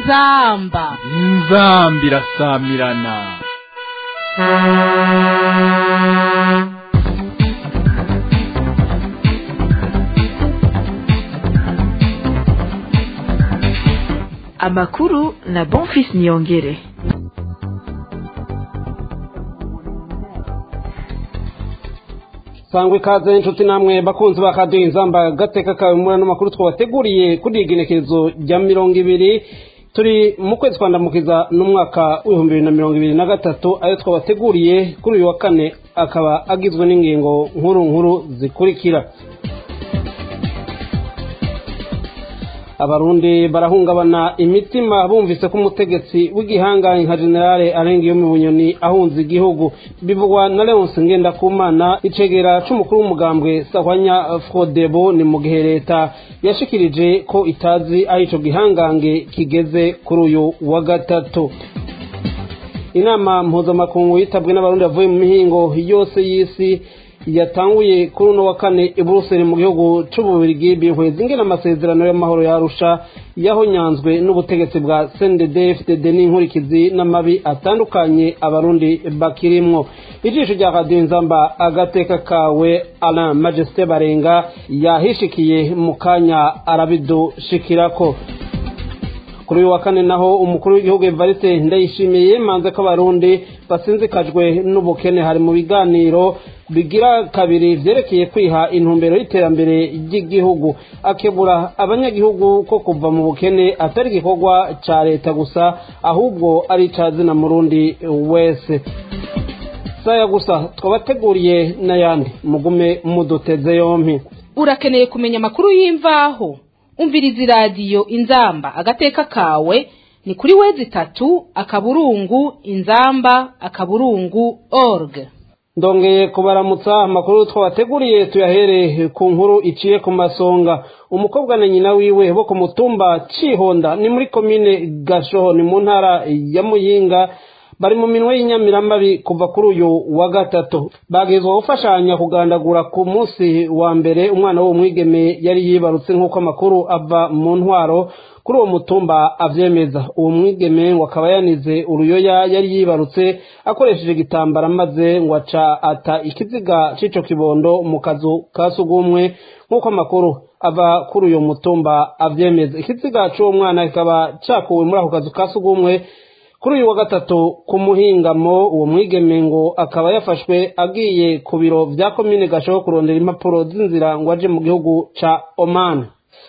inzamba inzamba irasamirana amakuru na bonfis niyongere sangwa ikaze inshuti namwe bakunzi ba kadiyo inzamba gateka kawe muri ano makuru twabateguriye kuri iyi genekerezo rya mirongo ibiri turi mu kwezi kwa ndamukiza n'umwaka w'ibihumbi bibiri na mirongo ibiri na gatatu ayo twabateguriye kuri uyu wa kane akaba agizwe n'ingingo nkuru nkuru zikurikira abarundi barahungabana imitima bumvise ko umutegetsi w'igihangange nka generale arenga iyo mu bunyoni ahunze igihugu bivugwa na leonce ngendakumana icegera c'umukuru w'umugambwe sahwanya frodebo ni mu gihe leta yashikirije ko itazi aho ico gihangange kigeze kuri uyu wa gatatu inama mpuzamakungu yitabwe n'abarundi bavuye mu mihingo yose y'isi yatanguye kuri uno wa kane i buruseli mu gihugu c'ububirigi bihweza ingena amasezerano y'amahoro yarusha yahonyanzwe n'ubutegetsi bwa cndd n'inkurikizi n'amabi atandukanye abarundi bakirimwo ijisho rya radiyo nzamba agateka kawe alain majesté barenga yahishikiye mu kanya arabidushikirako kuri uyu wa kane naho umukuru w'igihugu evariste ndayishimiye yemanze ko abarundi basinzikajwe n'ubukene hari mu biganiro bigira kabiri vyerekeye kwiha intumbero y'iterambere ry'igihugu akebura abanyagihugu ko kuva mu bukene atari igikorwa ca leta gusa ahubwo ari ica zina murundi wese saya gusa twabateguriye n'ayandi mugume muduteze yompi urakeneye kumenya amakuru y'imvaho umviriza iradiyo inzamba agateka kawe ni kuri wezi itatu akaburungu inzamba akaburungu org ndongeye kubaramutsa amakuru twabateguriye tuyahere ku nkuru iciye ku masonga umukobwa na nyina wiwe bo ku mutumba cihonda ni muri komine gashoho ni mu ntara ya muyinga bari mu minwe y'inyamiramabi kuva kuri uyu wa gatatu bagezwa gufashanya kugandagura ku munsi wa mbere umwana w'uwo mwigeme yari yibarutse nk'uko amakuru ava mu ntwaro kuri uwo mutumba avyemeza uwo mwigeme ngo akaba yanize uruyoya yari yibarutse akoresheje igitambara maze ngo aca ata ikiziga c'ico kibondo mu kazu ka sugumwe nk'uko amakuru ava kuri uyo mutumba avyemeza ikiziga c'uwo mwana kikaba cakuwe muri ako kazu ka sugumwe kuri uyu wa gatatu ku muhingamo uwo mwigeme ngo akaba yafashwe agiye ku biro vya komine gashoho kurondera impapuro z'inzira ngo aje mu gihugu ca oman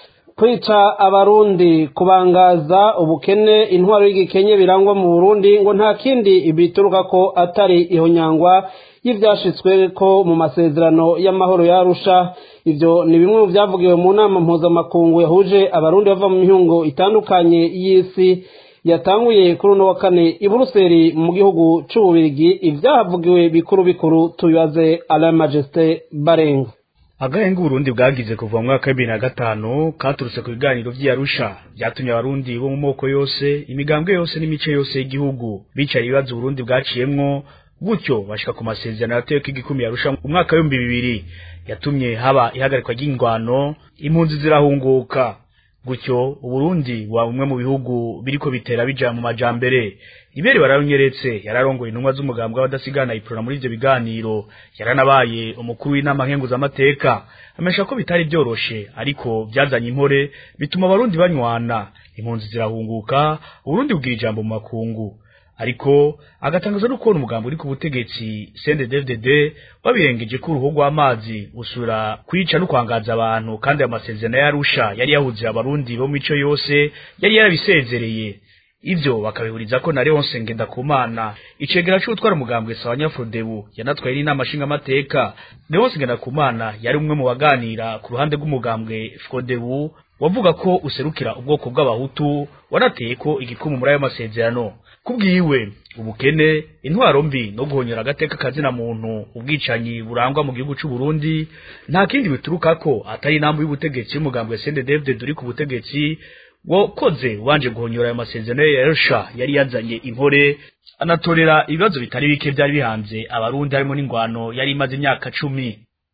kwica abarundi kubangaza ubukene intwaro y'igikenye birangwa mu burundi ngo nta kindi bituruka ko atari ihonyangwa y'ivyashitswe ko mu masezerano y'amahoro yarusha ivyo ni bimwe mu vyavugiwe mu nama mpuzamakungu yahuje abarundi bava mu mihingo itandukanye y'isi yatanguye kuri uno wa kane i buruseli mu gihugu c'ububirigi ivyahavugiwe bikuru bikuru tubibaze alain majesté barenga agahenga uburundi bwagize kuva mu mwaka w'ibiri na gatanu katurutse ku biganiro vy'iyarusha vyatumye abarundi bo mu moko yose imigambwe yose n'imice yose y'igihugu bicara ibibazo uburundi bwaciyemwo gutyo bashika ku masezerano yateweko igikumi yarusha mu mwaka w'ibihumbi bibiri yatumye haba ihagarikwa ry'ingwano impunzi zirahunguka gutyo uburundi wa bumwe mu bihugu biriko bitera bija mu majambere ibere bararonyeretse yararongoye intumwa z'umugambwe w'abadasigana iprona muri ivyo biganiro yaranabaye umukuru w'inama nkenguzamateka amesha ko bitari vyoroshe ariko vyazanye impore bituma abarundi banywana impunzi zirahunguka uburundi bugira ijambo mu makungu ariko agatangaza no kubona umugambi uri ku butegetsi CNDD-FDD wabirengeje ko uruhu rw'amazi usura kwica no kwangaza abantu kandi amasezerano yarusha yari yahuze abarundi bo mico yose yari yarabisezereye ivyo bakabihuriza ko na Leonce Ngendakumana icegera c'utwara umugambwe Sawanya Frodebu yanatwaye n'inama nshingamateka Leonce Ngendakumana yari umwe mu baganira ku ruhande rw'umugambwe Frodebu wavuga ko userukira ubwoko bw'abahutu wanateye ko igikumu muri ayo masezerano kubwiwe ubukene intwaro mbi no guhonyora agateka kazina muntu ubwicanyi burangwa mu gihugu c'u Burundi nta kindi bituruka ko atari inambu y'ubutegetsi y'umugambwe CNDD-FDD uri ku butegetsi wakoze wanje guhonyora ayo masezerano ya Arusha yari yazanye impore anatorera ibibazo bitari bike byari bihanze abarundi harimo n'ingwano yari imaze imyaka cumi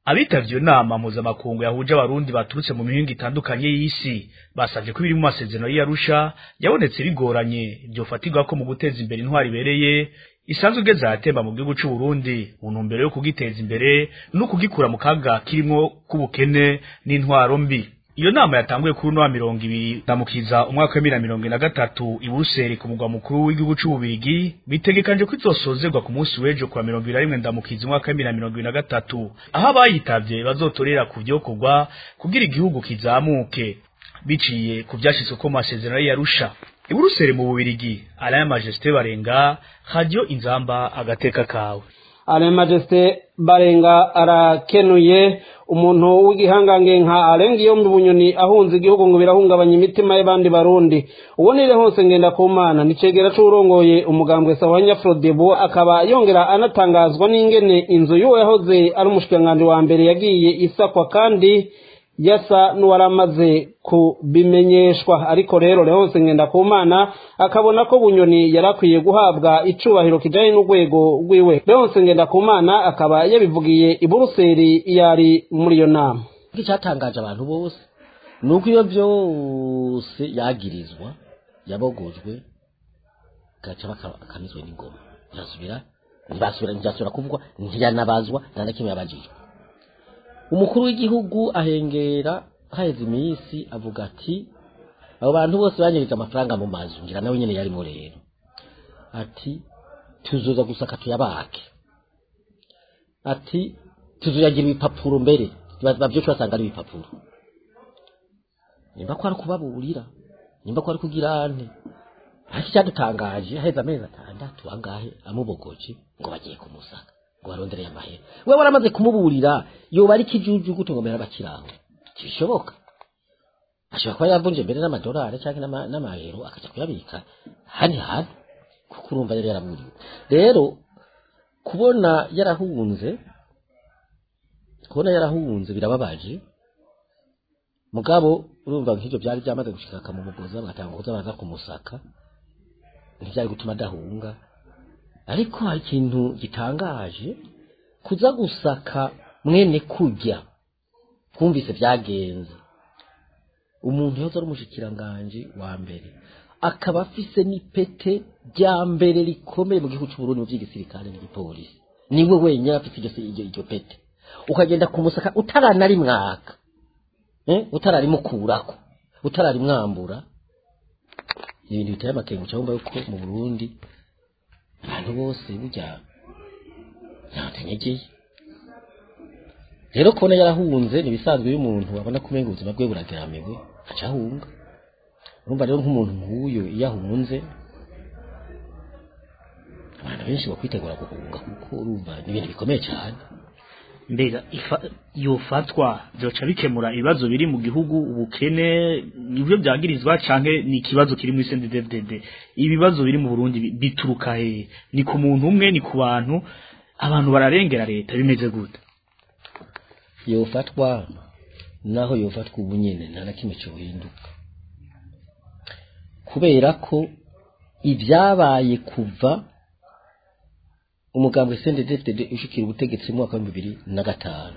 abitavye iyo nama mpuzamakungu yahuje abarundi baturutse mu mihingo itandukanye y'isi basavye ko ibiri mu masezerano y'Arusha yabonetse bigoranye vyofatirwa ko mu guteza imbere intwari ibereye isanzwe igeze ahatemba mu gihugu c'u Burundi mu ntumbero yo kugiteza imbere no kugikura mu kaga kirimwo k'ubukene n'intwaro mbi iyo nama yatanguye kuri uno wa mirongo ibiri ndamukiza umwaka wa bibiri na mirongo ine na gatatu i Buruseli ku mugwa mukuru w'igihugu c'ububirigi bitegekanje ko izosozerwa ku munsi w'ejo kuwa mirongo ibiri na rimwe ndamukiza umwaka wa bibiri na mirongo ibiri na gatatu aho abayitavye bazotorera ku vyokorwa kugira igihugu kizamuke biciye ku vyashitswe ko mu masezerano y'Arusha i Buruseli mu bubirigi Alain Majesté Barenga Radio Inzamba agateka kawe Alain Majesté Barenga arakenuye umuntu w'igihangange nka arenga iyo mu bunyoni ahunze igihugu ngo birahungabanya imitima y'abandi barundi ubonere hose ngenda ku mana nicegera c'urongoye umugambwe sawa nyafrodebo akaba yongera anatangazwa n'ingene inzu y'uwo yahoze ari umushikiranganji wa mbere yagiye isakwa kandi yasa n'uwaramaze kubimenyeshwa ariko rero Leonce Ngendakumana akabona ko bunyoni yarakwiye guhabwa icubahiro kijanye n'urwego rwiwe Leonce Ngendakumana akaba yabivugiye i Buruseli yari muri iyo nama icyatangaje abantu bose ni uko iyo byose yagirizwa yabogojwe gaca bakamizwe n'ingoma ntibasubira ntibasubira ntibasubira kuvugwa ntiyanabazwa nta na kimwe yabajijwe umukuru w'igihugu ahengera haheze iminsi avuga ati abo bantu bose banyereza amafaranga mu mazu ngira nawe nyine yarimo rero ati tuzoza gusaka tuyabake ati tuzoyagira ibipapuro mbere bavyose basanga ari ibipapuro nimba ko ari kubaburira nimba ko ari kugira ante ariko icyadutangaje haheze amezi atandatu angahe amubogoje ngo bagiye kumusaka ngo barondereye amahera we waramaze kumuburira yoba ari kijuju gute ngo mbere abakiraho ntibishoboka ashobora kuba yavunje mbere n'amadolari cyangwa n'amayero akaja kuyabika hani hantu kuko urumva yari yaraburiwe rero kubona yarahunze kubona yarahunze birababaje mugabo urumva nk'ibyo byari byamaze gushika akamumugoza bagatanga kuza baza kumusaka ntibyari gutuma adahunga ariko hari ikintu gitangaje kuza gusaka mwene kujya twumvise byagenze umuntu yoza ari umushikiranganje wa mbere akaba afise n'ipete rya mbere rikomeye mu gihugu cy'uburundi mu by'igisirikare n'igipolisi niwe wenyine afite iryo iryo pete ukagenda kumusaka utaranarimwaka eh? utararimukurako utararimwambura ibintu biteye amakenga cyangwa yuko mu burundi abantu bose burya ntatanyegeye rero kubona yarahunze ni ibisanzwe iyo umuntu abona ko umenga ubuzima bwe burageramiwe aca ahunga urumva rero nk'umuntu nk'uyu iyo ahunze abantu benshi bakwitegura guhunga kuko urumva ni ibintu bikomeye cyane mbega yofatwa byoca bikemura ibibazo biri mu gihugu ubukene nibyo byagirizwa canke ni ikibazo kiri muri CNDD-FDD ibibazo biri mu Burundi bituruka he ni ku muntu umwe ni ku bantu abantu bararengera leta bimeze gute yofatwa naho yofatwa ubu nyene nta na kimwe cyohinduka kubera ko ibyabaye kuva umugambwe CNDD-FDD ushikira ubutegetsi mu mwaka wa bibiri na gatanu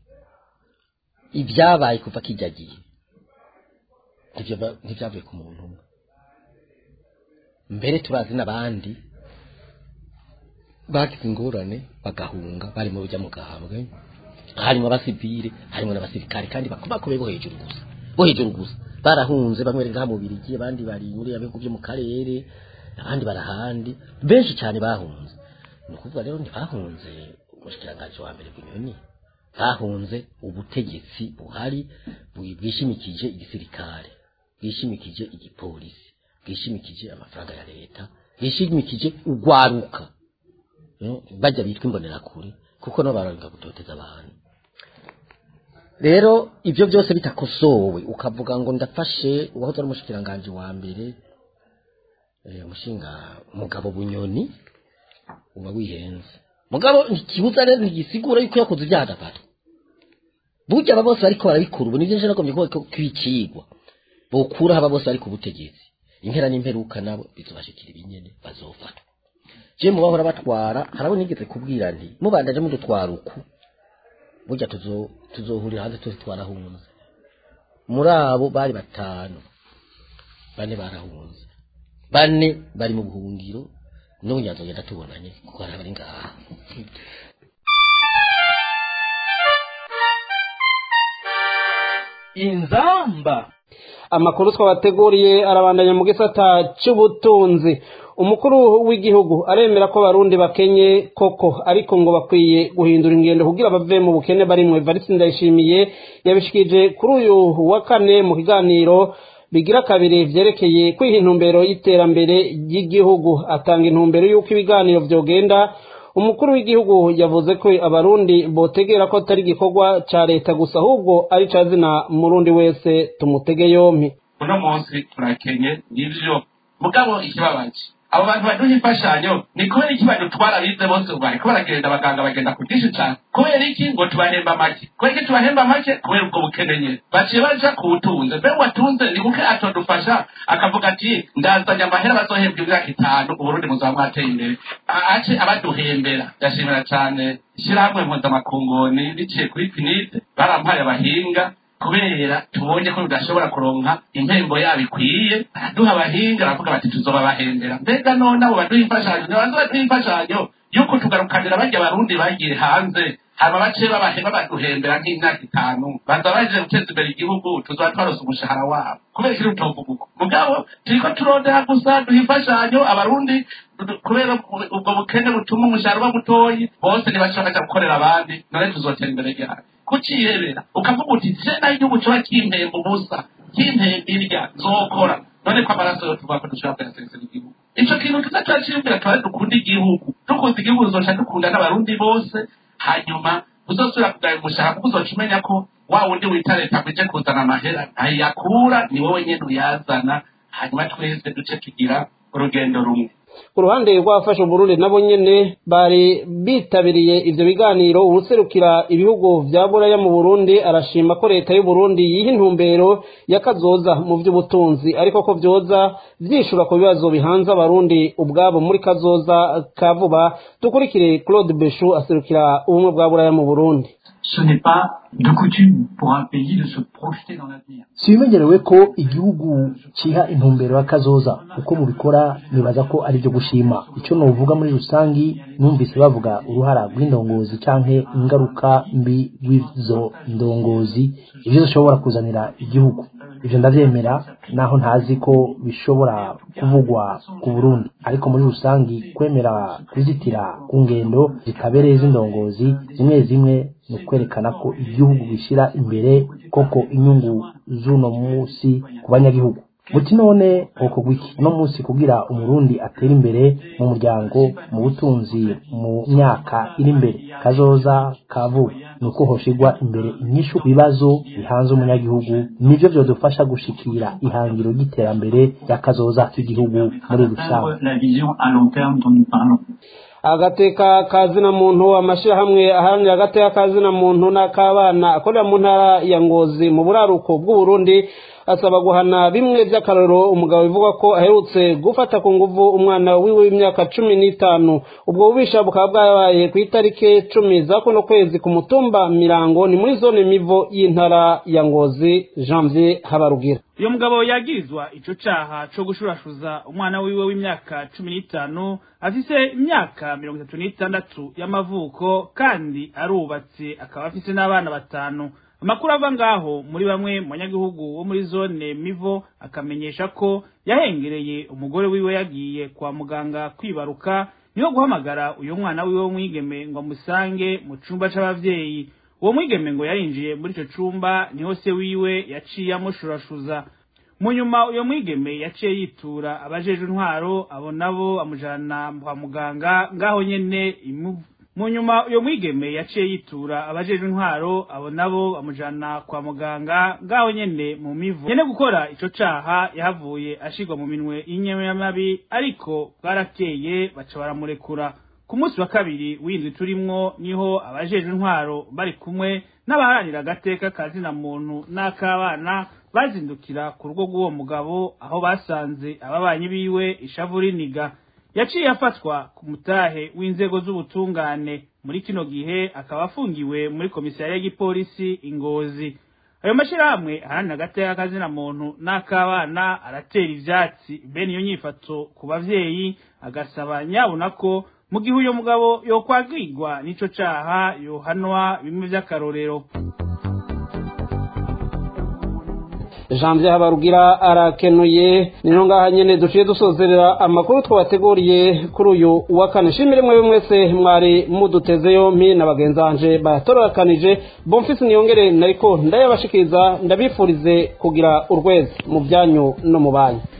ibyabaye kuva kijyagiye ntibyavuye ku muntu umwe mbere turazi n'abandi bagize ingorane bagahunga bari mu rujya mu gahambwe harimo abasivile harimo n'abasirikare kandi bakomakomeye bo hejuru gusa bo hejuru gusa barahunze bamwe ngaha mu Birigi abandi bari muri abihugu byo mu karere abandi barahandi benshi cyane bahunze ni ukuvuga rero ntibahunze umushikiranganji wa mbere bunyoni bahunze ubutegetsi buhari bwishimikije igisirikare bwishimikije igipolisi bwishimikije amafaranga ya leta bwishimikije urwaruka bajya bitwa imbonerakure kuko nabo baranga gutoteza abantu rero ibyo byose bitakosowe ukavuga ngo ndafashe uwahoze ari umushikiranganji wa mbere umushinga mugabo bunyoni uba wihenze mugabo ntikibuza rero ntigisigura yuko yakoze ibyaha adafatwa burya aba bose bariko barabikora ubu nivyo nje nagombye kuba kwicigwa bokuraho aba bose bari ku butegetsi impera n'imperuka nabo bizobashikira ibinyene bazofatwa je mu bahora batwara harabo nigeze kubwira nti mubandaje mudutwara uku burya tuzo- tuzohurira hanze twese twarahunze muri abo bari batanu bane barahunze bane bari mu buhungiro n'ubu nyazogenda tubonanye kuko hari abari ngaha inzamba amakuru twabateguriye arabandanya mu gisata cy'ubutunzi umukuru w'igihugu aremera ko abarundi bakenye koko ariko ngo bakwiye guhindura ingendo kugira bave mu bukene barimwo evariste ndayishimiye yabishikije kuri uyu wa kane mu kiganiro bigira kabiri vyerekeye kwiha intumbero y'iterambere ry'igihugu atanga intumbero y'uko ibiganiro vyogenda umukuru w'igihugu yavuze ko abarundi botegera ko atari igikorwa ca leta gusa ahubwo ari ca zina murundi wese tumutege yompi uno munsi turakenye nivyo mugabo ikibabaje abo bantu baduha imfashanyo ni kubera iki badutwara bize bose ubu bariko baragenda abaganga bagenda ku bwinshi cane kubera iki ngo tubahemba make kubera iki tubahemba make kubera ubwo bukene nyene baciye baja ku butunze mbe watunze ni buke atodufasha akavuga ati ndazanye amahera bazohembwa imyaka itanu uburundi muzaba mwateye imbere A- ace abaduhembera ndashimira cane ishirahamwe mpuzamakungoni biciye kuri pinide barampaye abahinga kubera tubonye ko tudashobora kuronka impembo yabo ikwiye baraduha abahinga baravuga bati tuzoba bahembera mbega none abo baduha imfashanyo nibanze baduha imfashanyo yuko tugarukanira barya barundi bagiye hanze hama bace babahema baduhembera nk'imyaka itanu baza baje guteza imbere igihugu tuzoba twarose umushahara wabo kubera ikiri utovuga uko mugabo turiko turondera gusa duha imfashanyo abarundi du- kubera ubwo- ubwo bukene butuma umushahara uba mutoyi bose ntibashobora baja gukorera abandi none tuzotera imbere ryari kuciyebera ukavuga uti se naho igihugu kiba kimpemba ubusa kimpemba irya nzokora none ko amaraso yo tuvuga ko dushobora kuyasesera igihugu ico kintu kiza turaciyumvira tuba dukunda igihugu dukunda igihugu tuzoca dukunda n'abarundi bose hanyuma uzosubira kugaya umushahara kuko uzoca umenya ko wa wundi wita leta ngo ije kuzana amahera ntayakura ni wowe nyene uyazana hanyuma twese duce tugira urugendo rumwe ku ruhande rw'abafasha uburundi nabo nyene bari bitabiriye ivyo biganiro uwuserukira ibihugu vya buraya mu burundi arashima ko leta y'uburundi yiha intumbero y'akazoza mu vy'ubutunzi ariko ko vyoza vyishura ku bibazo bihanze abarundi ubwabo muri kazoza ka vuba dukurikire claude beshu aserukira ubumwe bwa buraya mu burundi ce n'est pas de coutume pour un pays de se projeter dans l'avenir. si bimenyerewe ko igihugu kiha intumbero y'akazoza uko mubikora nibaza ko ari byo gushima icyo nuvuga muri rusangi numvise bavuga uruhara rw'indongozi canke ingaruka mbi rw'izo ndongozi ibyo zishobora kuzanira igihugu ibyo ndabyemera naho ntazi ko bishobora kuvugwa ku burundi ariko muri rusangi kwemera kuzitira ku ngendo zitabereye z'indongozi zimwe zimwe ni ukwerekana ko igihugu gishyira imbere koko inyungu z'uno munsi ku banyagihugu muti none uko gwiki uno munsi kugira umurundi atera imbere mu muryango mu butunzi mu myaka iri imbere kazoza ka vuba ni uko hoshigwa imbere inyishu ku bibazo bihanze umunyagihugu nivyo vyodufasha gushikira ihangiro ry'iterambere ry'akazoza k'igihugu muri rusange Atteindre la vision à long terme dont nous parlons. agateka kazina muntu amashirahamwe aharanira agateka kazina muntu n'akabana akorera mu ntara ya ngozi mu buraruko bw'uburundi asaba guhana bimwe by'akarorero umugabo bivuga ko aherutse gufata ku nguvu umwana wiwe w'imyaka cumi n'itanu ubwo bubisha bukaba bwabaye ku itariki cumi za kuno kwezi ku mutumba mirango ni muri zone mivo y'intara ya ngozi janvier habarugira uyu mugabo yagirizwa ico caha co gushurashuza umwana wiwe w'imyaka cumi n'itanu afise imyaka mirongo itatu n'itandatu y'amavuko kandi arubatse akaba afise n'abana batanu amakuru ava ngaho muri bamwe mu banyagihugu bo muri zone mivo akamenyesha ko yahengereye umugore wiwe yagiye kwa muganga kwibaruka niho guhamagara uyu mwana wiwe w'umwigeme ngo amusange mu cumba c'abavyeyi uwo mwigeme ngo yarinjiye muri ico cumba niho se wiwe yaciye amushurashuza mu nyuma uyo mwigeme yaciye yitura abajeje intwaro abo nabo amujana kwa muganga ngaho nyene imuvu mu nyuma uyo mwigeme yaciye yitura abajeje intwaro abo nabo amujana kwa muganga ngaho nyene mu mivu nyene gukora ico caha yahavuye ashirwa mu minwe y'inyamabi ariko bwarakeye baca baramurekura ku munsi wa kabiri w'indwi turimwo niho abajeje intwaro bari kumwe n'abaharanira agateka kazina muntu n'akabana bazindukira ku rugo rw'uwo mugabo aho basanze ababanyi biwe ishavu riniga yaciye afatwa ku mutahe w'inzego z'ubutungane muri kino gihe akaba afungiwe muri komisariya y'igipolisi ingozi ayo mashyirahamwe aharanira agateka kazina muntu n'ak'abana aratera ivyatsi bene iyo nyifato ku bavyeyi agasaba nyabona ko mu gihe uyo mugabo yokwagirwa n'ico caha yohanwa bimwe vy'akarorero janvier habarugira arakenuye nino ngaha nyene duciye dusozerera amakuru twabateguriye kuri uyu wa kane shimire mwe mwese mwari muduteze yompi na bagenzi banje batororakanije bomfisi niyongere nariko ndayabashikiriza ndabifurize kugira urwezi mu byanyu no mu banyu